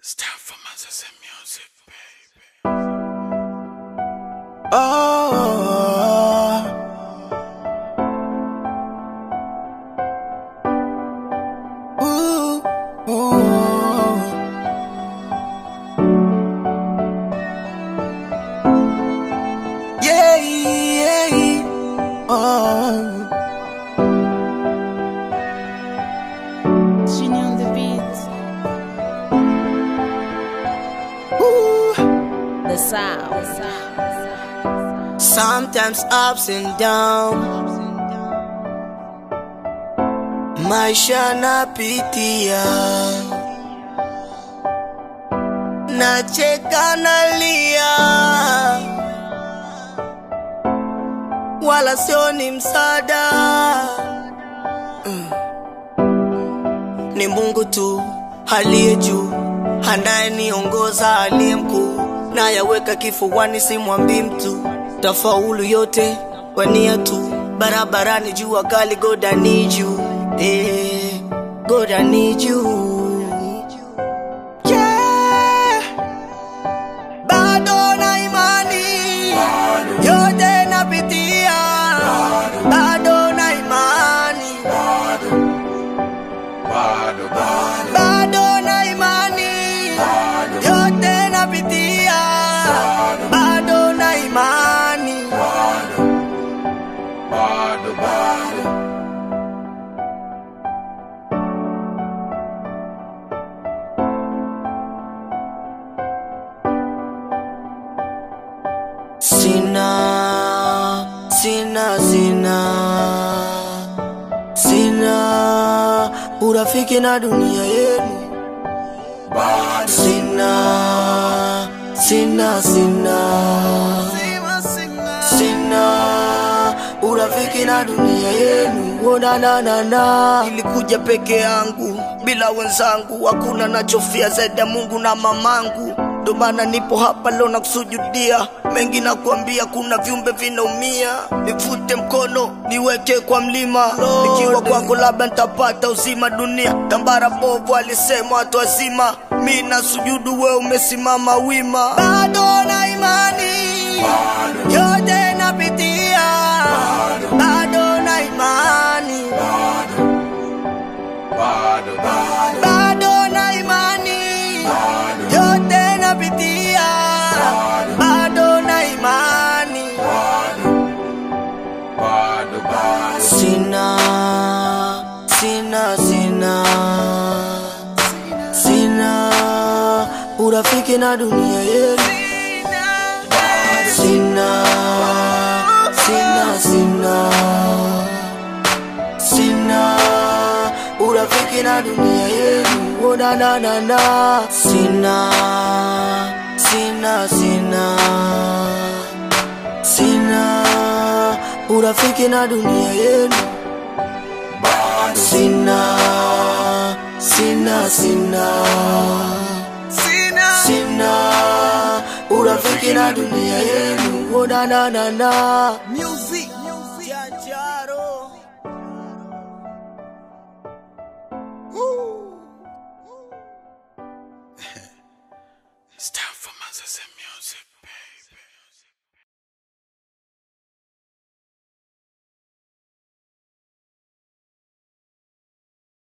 It's time for Manzese music, baby. Oh, ooh, ooh. Yeah, yeah, oh. Junior on the beat, Ooh. the sound. Sometimes ups and downs, maisha napitia, nacheka nalia, wala sio ni msaada Mm. Ni Mungu tu aliye juu, anayeniongoza aliye mkuu, nayaweka kifuani, simwambii mtu tafaulu yote kwa nia tu, barabarani jua kali, God I need you, eh, God I need you. Yeah. Bado na imani yote napitia, bado na imani bado na imani yote napitia, bado na imani sina sina sina sina urafiki na dunia yenu sina sina sina sina urafiki na dunia yenu onananana ilikuja peke yangu bila wenzangu hakuna nachofia zaidi ya mungu na mamangu ndo maana nipo hapa leo na kusujudia mengi na kuambia kuna viumbe vinaumia nivute mkono niweke kwa mlima nikiwa kwako labda nitapata uzima dunia tambara bovu alisema watu wazima mi na sujudu we umesimama wima bado na imani yote napitia bado na imani bado na imani yote napitia bado na imani sina sina sina sina urafiki na dunia yenu sina sina sina sina urafiki na dunia yenu onananana sina sina sina sina urafiki na dunia yenu sina sina sina sina urafiki na dunia yenu onananana music Janjaro. It's time for Manzese music.